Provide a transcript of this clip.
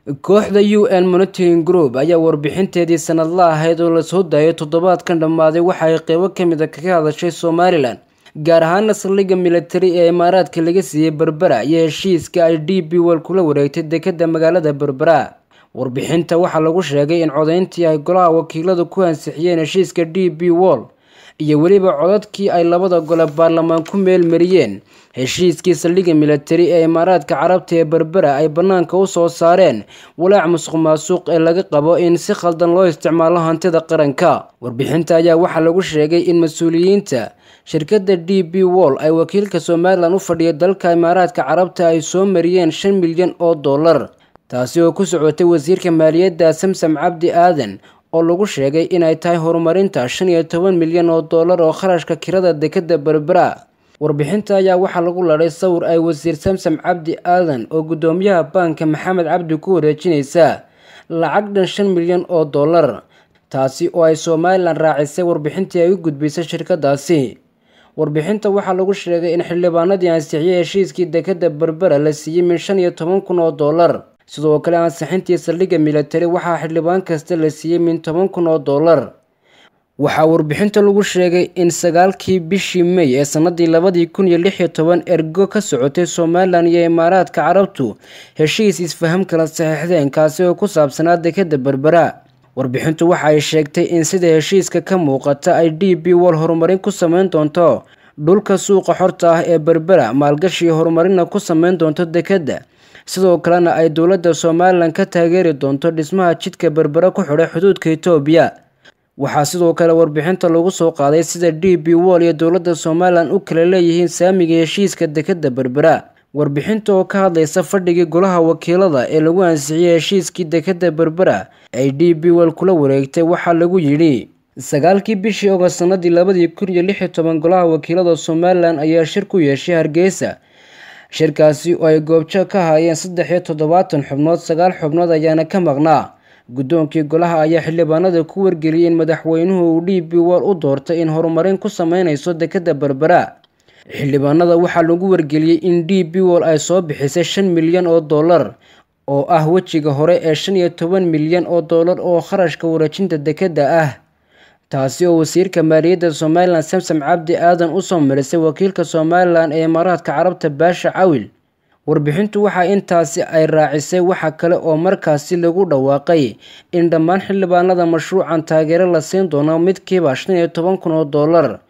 kooxda u n monitoring group ayaa warbixinteedii sanadla ahayd oo lasoo daayay toddobaadkan dhammaaday waxa ay qeybo ka mid a kaga hadashay somalilan gaar ahaana saldhigga militari ee imaaraadka laga siiyey berbera iyo heshiiska ay d b wal kula wareegtay dekadda magaalada berbera warbixinta waxaa lagu sheegay in codayntii ay golaha wakiiladu ku ansixiyeen heshiiska d b wall iyo weliba codadkii ay labada gole baarlamaan ku meel mariyeen heshiiskii saldhigga militari ee imaaraadka carabta ee berbera ay bannaanka u soo saareen walaac musuq maasuuq ee laga qabo in si khaldan loo isticmaalo hantida qaranka warbixinta ayaa waxaa lagu sheegay in mas-uuliyiinta shirkadda d b wall ay wakiilka somalilan u fadhiya dalka imaaraadka carabta ay soo mariyeen shan milyan oo dollar taasi oo ku socotay wasiirka maaliyadda samsam cabdi aadan oo lagu sheegay inay tahay horumarinta shan iyo toban milyan oo dollar oo kharashka kirada dekadda berbera warbixinta ayaa waxaa lagu ladhay sawir ay wasiir samsam cabdi aadan oo guddoomiyaha baanka maxamed cabdi ku wareejinaysa lacag dhan shan milyan oo dollar taasi oo ay somalilan raacisay warbixintii ay u gudbisay shirkadaasi warbixinta waxaa lagu sheegay in xildhibaanadii ansixiyey heshiiskii dekadda berbera la siiyey min shan iyo toban kun oo dollar sidoo kale ansixintii saldhigga militari waxaa xildhibaan kasta la siiyey min toban kun oo dollar waxaa warbixinta lagu sheegay in sagaalkii bishii may ee sanadii labadii kun iyo lix iyo toban ergo ka socotay somalilan iyo imaaraadka carabtu heshiis isfaham kala saxiixdeen kaasi oo ku saabsanaa dekadda berbera warbixintu waxa ay sheegtay in sida heshiiska ka muuqata ay d b wal horumarin ku sameyn doonto dhulka suuqa xorta ah ee berbera maalgashi horumarina ku sameyn doonto dekadda sidoo kalena ay dowladda somalilan ka taageeri doonto dhismaha jidka berbera ku xidhay xuduudka etoobiya waxaa sidoo kale warbixinta lagu soo qaaday sida d b wall iyo dowladda somalilan u kala leeyihiin saamiga heshiiska dekadda berbera warbixinta oo ka hadlaysa fadhigii golaha wakiilada ee lagu ansixiyey heshiiskii dekadda berbera ay d b wall kula wareegtay waxaa lagu yidhi sagaalkii bishii ogost sanadii labadii kun iyo lix iyo toban golaha wakiilada somalilan ayaa shir ku yeeshay hargeysa shirkaasi oo ay goobjoog ka haayeen saddex iyo toddobaatan xubnood sagaal xubnood ayaana ka maqnaa guddoonkii golaha ayaa xildhibaanada ku wargeliyay in madaxweynuhu uu d b wall u doortay in horumarin ku sameyneyso dekadda berbera xildhibaanada waxaa lagu wargeliyey in d b wall ay soo bixisay shan milyan oo dollar oo ah wejiga hore ee shan iyo toban milyan oo dollar oo kharashka wareejinta dekadda ah taasi oo wasiirka maaliyadda somalilan samsam cabdi aadan usoo marisay wakiilka somalilan ee imaaraadka carabta baasha cawil warbixintu waxa intaasi ay raacisay waxa kale oo markaasi lagu dhawaaqay in dhammaan xildhibaanada mashruucan taageero la siin doono midkiiba shan iyo toban kun oo dollar